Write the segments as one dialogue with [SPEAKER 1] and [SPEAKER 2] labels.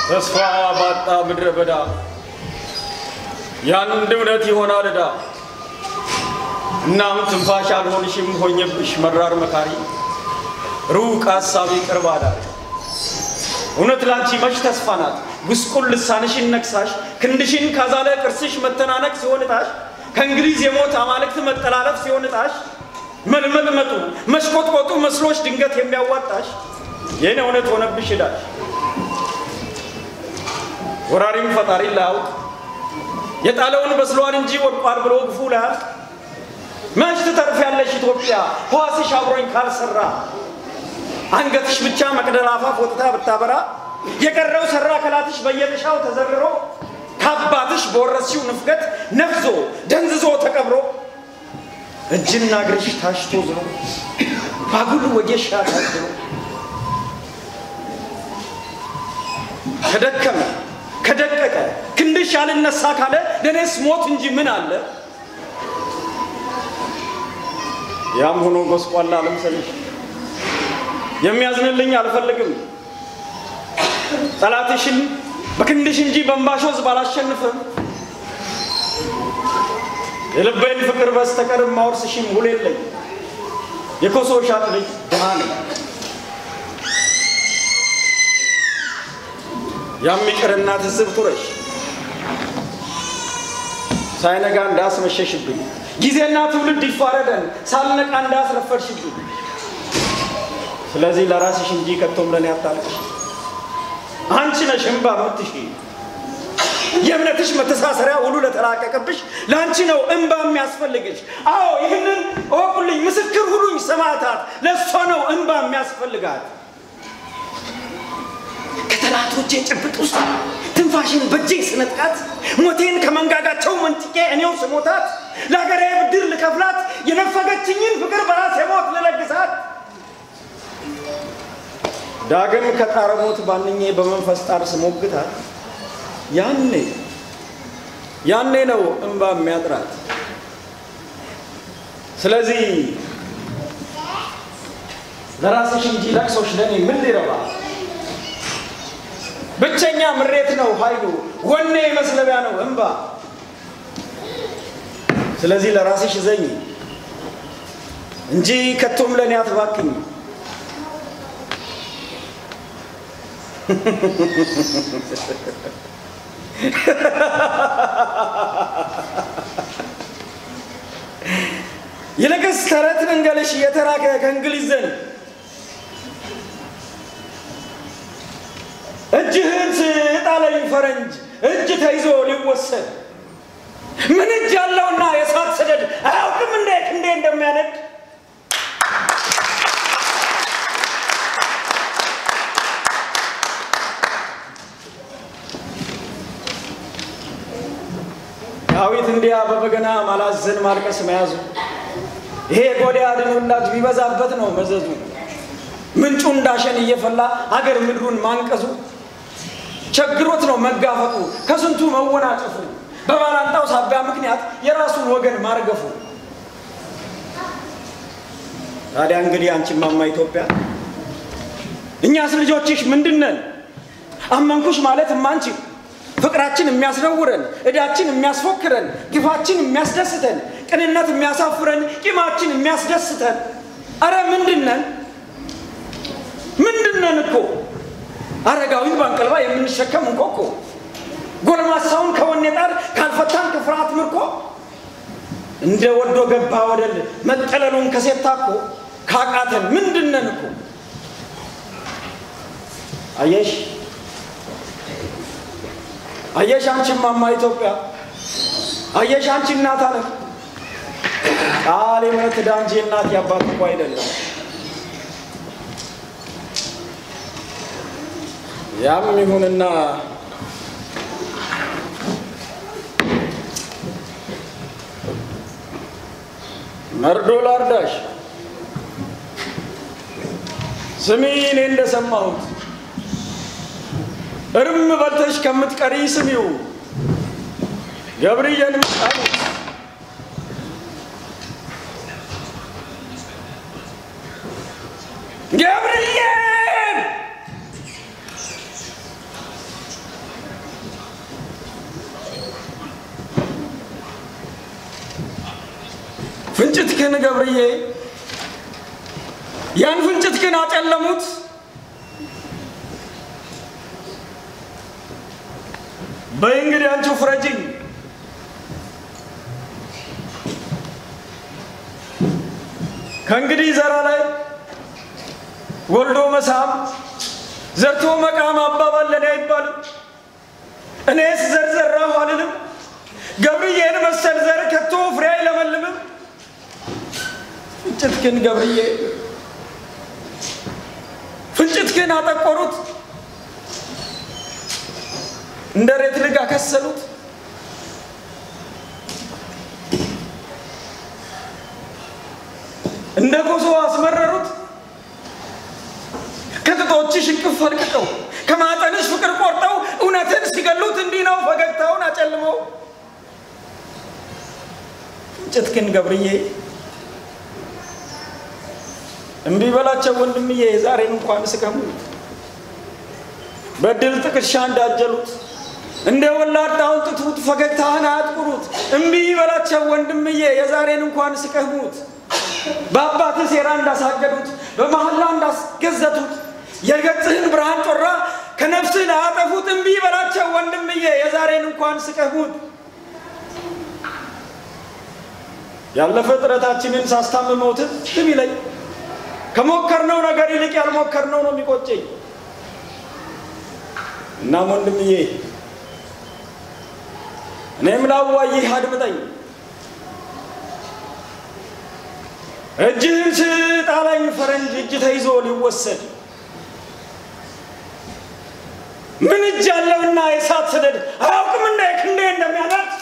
[SPEAKER 1] ተስፋ ባጣ ምድረ በዳ የአንድ እውነት ይሆናል ዕዳ። እናም ትንፋሽ አልሆንሽም ሆኜብሽ መራር መካሪ ሩቅ ሀሳቢ ቅርብ አዳሪ እውነት ላንቺ መች ተስፋ ናት ጉስቁል ልሳንሽን ነክሳሽ ክንድሽን ካዛለ ቅርስሽ መተናነቅ ሲሆንታሽ ከእንግሊዝ የሞት አማልክት መጠላለፍ ሲሆንታሽ መልመልመጡ መሽቆጥቆጡ መስሎች ድንገት የሚያዋጣሽ ይህን እውነት ሆነብሽ ዳሽ ወራሪም ፈጣሪ ላያውቅ የጣለውን በስሏን እንጂ ወድቋል ብሎ ግፉ ላያልቅ መች ትተርፊያለሽ ኢትዮጵያ ሕዋስሽ አብሮኝ ካልሰራ አንገትሽ ብቻ መቅደል አፋፍ ወጥታ ብታበራ የቀረው ሰራ ከላትሽ በየጥሻው ተዘርሮ ከአባትሽ በወረስሽው ንፍገት ነፍዞ ደንዝዞ ተቀብሮ እጅና እግርሽ ታሽቶ ዝሮ ባጉል ወጌሻ ታድሮ ከደከመ ከደቀቀ ክንድሽ አልነሳ ካለ ለእኔስ ሞት እንጂ ምን አለ? ያም ሆኖ ጎስቋላ አልምሰልሽ የሚያዝንልኝ አልፈልግም። ጠላትሽን በክንድሽ እንጂ በእንባሽ ወዝ ባላሸንፍም የልቤን ፍቅር በስተቀር ማወርስሽም ውል የለኝ። የኮሶ ሻጥ ልጅ ድሃ ነኝ። ያም ይቅርና ትዝብት ውረሽ ሳይነጋ እንዳስመሸሽብኝ ጊዜና ትውልድ ይፋረደን ሳልነቃ እንዳስረፈድሽብኝ ስለዚህ ለራስሽ እንጂ ከቶም ለኔ አታልቅሽ። አንቺ ነሽ እምባ የምትሺ የእምነትሽ መተሳሰሪያ ሁሉ ለተላቀቀብሽ ለአንቺ ነው እምባ የሚያስፈልግሽ። አዎ ይህንን እወቁልኝ፣ ምስክር ሁሉኝ ሰማዕታት፣ ለእሷ ነው እምባ የሚያስፈልጋት። ከጠላቶቼ ጭብጥ ውስጥ ትንፋሽን በእጄ ስነጥቃት ሞቴን ከመንጋጋቸው መንጥቄ እኔው ስሞታት ለሀገሬ ብድር ልከፍላት የነፈገችኝን ፍቅር በራሴ ሞት ልለግሳት ዳግም ከጣረ ሞት ባንኜ በመንፈስ ጣር ስሞግታት ያኔ ያኔ ነው እንባ የሚያጥራት። ስለዚህ ለራስሽ እንጂ ለቅሶሽ ለእኔ ምን ሊረባ? ብቸኛ ምሬት ነው ኃይሉ፣ ወኔ መስለቢያ ነው እንባ። ስለዚህ ለራስሽ ዘኝ እንጂ ከቶም ለእኔ አትባክኝ። ይልቅስ ተረት ልንገርሽ የተራከ ከእንግሊዝ ዘንድ እጅህን ጣለኝ ፈረንጅ እጅ ተይዞ ሊወሰድ ምን እጅ ያለውና የእሳት ሰደድ አያውቅም እንዴ ክንዴ እንደሚያነድ ዳዊት እንዲያ በበገና ማላዘን ማልቀስ መያዙ ይሄ ጎልያድን ውላጅ ቢበዛበት ነው መዘዙ። ምንጩ እንዳሸን እየፈላ አገር ምድሩን ማንቀዙ ቸግሮት ነው መጋፈጡ ከስንቱ መወናጨፉ በባላንጣው ሳቢያ ምክንያት የራሱን ወገን ማርገፉ። ታዲያ እንግዲህ አንቺ ማማ ኢትዮጵያ እኛስ ልጆችሽ ምንድነን? አመንኩሽ ማለት ማንቺ ፍቅራችን የሚያስነውረን፣ እዳችን የሚያስፎክረን፣ ግፋችን የሚያስደስተን፣ ቅንነት የሚያሳፍረን፣ ቂማችን የሚያስደስተን፣ አረ ምንድነን? ምንድነን እኮ አረጋዊን ባንቀልባ የምንሸከም እንቆቆ ጎልማሳውን ከወኔ ጣር ካልፈታን ከፍርሃት ምርኮ እንደ ወዶ ገባ ወደል መጠለሉን ከሴት ታኮ ካቃተን ምንድነን እኮ አየሽ አየሽ አንቺ ማማ ኢትዮጵያ አየሽ አንቺ እናት አለም ቃል የእምነት ዕዳ እንጂ እናት ያባት እኮ አይደለም። ያም ይሁንና መርዶ ላርዳሽ ስሚ እኔ እንደሰማሁት እርም በልተሽ ከምትቀሪ ስሚው ገብርዬን ጣሉት። ገብርዬን ፍንጭት ግን ገብርዬ ያን ፍንጭት ግን አጨለሙት። በይ እንግዲህ አንቺው ፍረጅኝ። ከእንግዲህ ዘራ ላይ ወልዶ መሳም ዘርቶ መቃም አባባል ለኔ አይባልም። እኔስ ዘር ዘራሁ አልልም። ገብርዬን መሰል ዘር ከቶ ፍሬ አይለመልምም። ፍንጭት ግን ገብርዬ ፍንጭት ግን አጠቆሩት፣ እንደ ሬት ልግ አከሰሉት። እንደ ኮሶ አስመረሩት። ከጥጦችሽ እቅፍ አድቅቀው ከማጠንሽ ፍቅር ቆርጠው እውነትን ሲገሉት እንዲህ ነው ፈገግታውን አጨልመው። ፍንጭት ግን ገብርዬ እምቢ በላቸው ወንድምዬ ዛሬን እንኳን ስቀሙ በድል ጥቅሻ እንዳጀሉት እንደ ወላዳውን ጥቱት ፈገግታህን አያጥቁሩት። እምቢ በላቸው ወንድምዬ የዛሬን እንኳን ስቀሙት በአባትህ ሴራ እንዳሳገዱት በመሐላ እንዳስገዘቱት የገጽህን ብርሃን ጮራ ከነፍስህ ላያጠፉት እምቢ በላቸው ወንድምዬ የዛሬን እንኳን ስቀሙት። ያለፈ ጥረታችንን ሳስታምመው ትዝ ቢለኝ ከሞከርነው ነገር ይልቅ ያልሞከርነው ነው የሚቆጨኝ። እናም ወንድምዬ እኔም ላዋይህ አድምጠኝ። እጅህን ስጣለኝ ፈረንጅ እጅ ተይዞ ሊወሰድ ምን እጅ አለውና የእሳት ሰደድ አያውቅም እንደ ክንዴ እንደሚያደርግ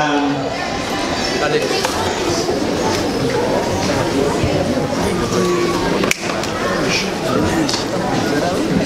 [SPEAKER 2] Um,